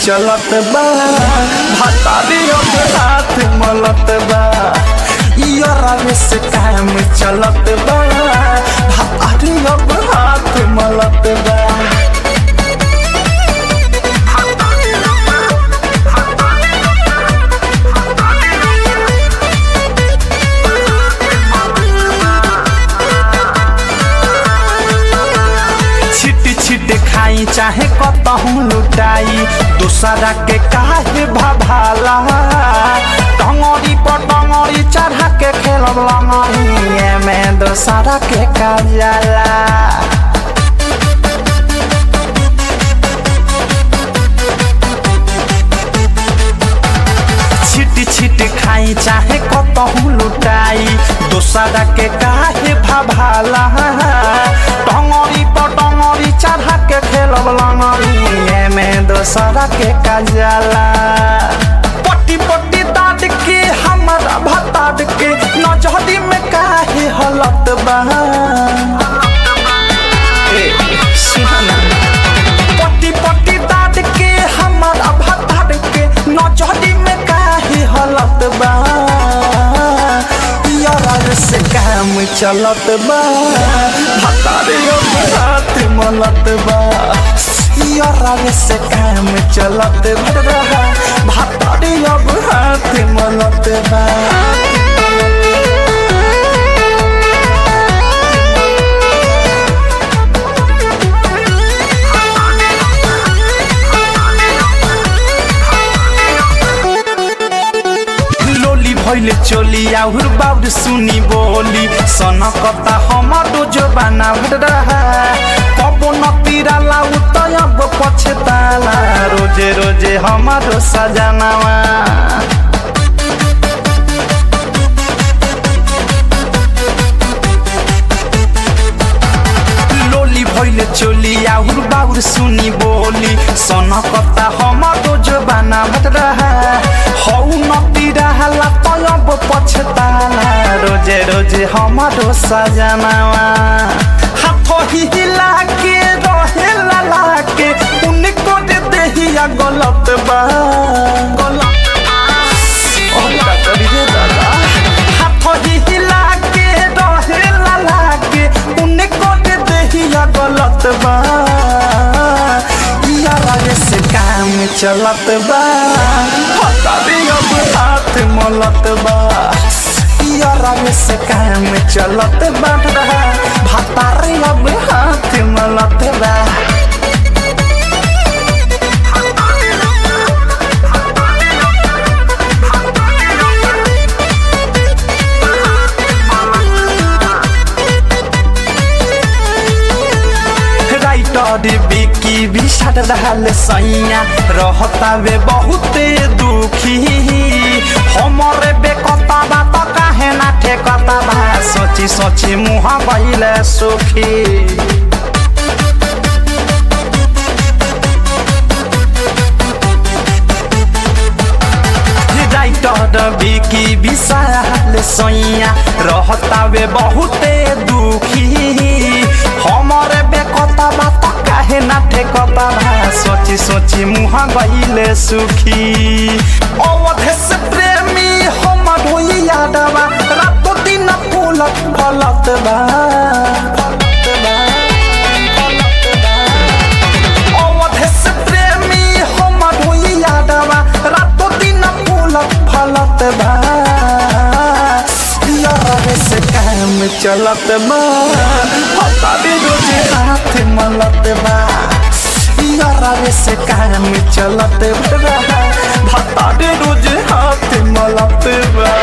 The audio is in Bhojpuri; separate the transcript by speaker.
Speaker 1: चलत बा भतारी अब हाथ मलत बा यारा से काम चलत बा भतारी अब हाथ मलत बा छिट छिट खाई चाहे कतहूँ लुटाई दूसरा के काहे भभाला टंगड़ी पर टंगड़ी चढ़ा के खेलब लंगड़ी में दूसरा के काजला छिट छिट खाई चाहे कतहूँ लुटाई दूसरा के काहे भभाला टंगड़ी पर टंगड़ी चढ़ा के खेलब लंगड़ी में दूसरा के काजला पट्टी पट्टी दाद के हमारा भताद के नजहरी में काहे हलत बा ए, सुना ना। पट्टी पट्टी दाद के हमारा भताद के नजहरी में काहे हलत बा यार से काम चलत बा भतारे अब हाथ मलत बा यार से काम चलत बा भतारे अब हाथ मलत बा लोली भैले चोली आउर बाउर सुनी बोली सनकता हमारो जो बाना रहा कबो नतीरा लाउ त अब पछताला रोजे रोजे हमारो सजनावा लोली भैले चोली आउर बाउर सुनी बोली सनकता हमारो जो बाना रहा हौ नती रहला तब पछताला रोजे रोजे हमारो सजनावा हाथ हिला के रहेला लाके उनको दे देहिया गलत बा गलत ओ का करी रे दादा हाथ हिला के रहेला लाके उनको दे देहिया गलत बा यारा से काम चलत बा पता भी अब हाथ मलत बा यारा से काम चलत बा भतारे अब हाथ मलत बा राइटर बिकी भी सट रहल सैया रहता वे बहुते दुखी हमरे बेकता बात काहे ना ठेकता बा सोची सोची मुँह बैले सुखी राइटर बिकी विशाल सैया रहता वे बहुते दुखी हमरे बेकता बात काहे ना ठेकता बा सोची सोची मुँह गईले सुखी अवधे से प्रेमी हमर होई यादवा रातो दिन फूलत फलत बा फलत बा, फलत बा। अवधे से प्रेमी हमर होई यादवा रातो दिन फूलत फलत बा यार से काम चलत बा पता भी रोजे हाथ मलत बा यार से काम चलत बा भता रोज हाथ मलत बा